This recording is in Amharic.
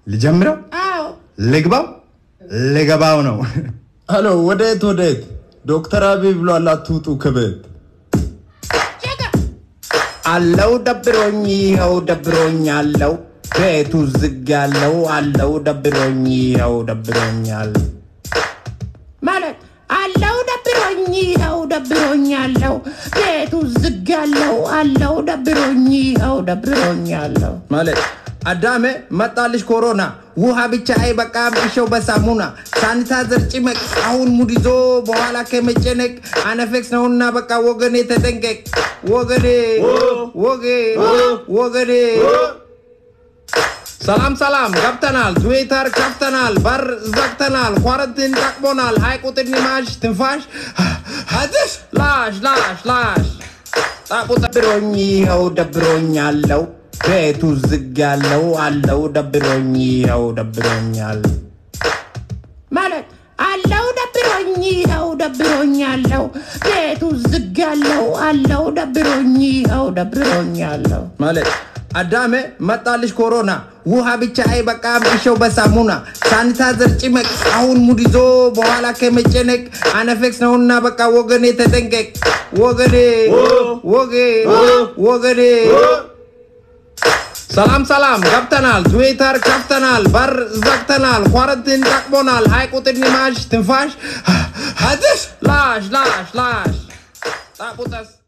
ልጀምረው? አዎ ልግባው? ልገባው ነው። ሄሎ፣ ወዴት ወዴት? ዶክተር አብይ ብሏል አትውጡ ከቤት። ጀጋ አለው ደብሮኝ ይኸው ደብሮኝ አለው ቤቱ ዝግ ያለው አለው ደብሮኝ ይኸው ደብሮኛል። ማለት አለው ደብሮኝ ይኸው ደብሮኝ አለው ቤቱ ዝግ ያለው አለው ደብሮኝ ይኸው ደብሮኝ አለው ማለት አዳሜ መጣልሽ ኮሮና ውሃ ብቻ አይበቃም እሸው በሳሙና ሳኒታይዘር ጭመቅ አሁን ሙድ ይዞ በኋላ ከመጨነቅ አነፌክስ ነውና በቃ ወገኔ ተጠንቀቅ ወገኔ ወጌ ወገኔ ሰላም ሰላም ገብተናል ትዊተር ከፍተናል በር ዘግተናል ኳረንቲን ጠቅሞናል ሀይ ቁጥር ማሽ ትንፋሽ አትሽ ላሽ ላሽ ላሽ ጣቁ ደብሮኝ ይኸው ደብሮኝ አለው ቤቱ ዝግ ያለው አለው ደብሮኝ ይኸው ደብሮኛል። ማለት አለው ደብሮኝ ይኸው ደብሮኝ አለው ቤቱ ዝግ ያለው አለው ደብሮኝ ይኸው ደብሮኝ አለው ማለት አዳሜ መጣልሽ ኮሮና ውሃ ብቻ አይበቃም እሸው በሳሙና ሳኒታይዘር ጭመቅ አሁን ሙድ ይዞ በኋላ ከመጨነቅ አነፌክስ ነውና በቃ ወገኔ ተጠንቀቅ ወገኔ ወጌ ወገኔ ሰላም ሰላም ገብተናል ትዊተር ከፍተናል በር ዘግተናል ኳረንቲን ጠቅሞናል ሀይ ቁጥር ማሽ ትንፋሽ አትሽ ላሽ ላሽ ላሽ ጣቁጠስ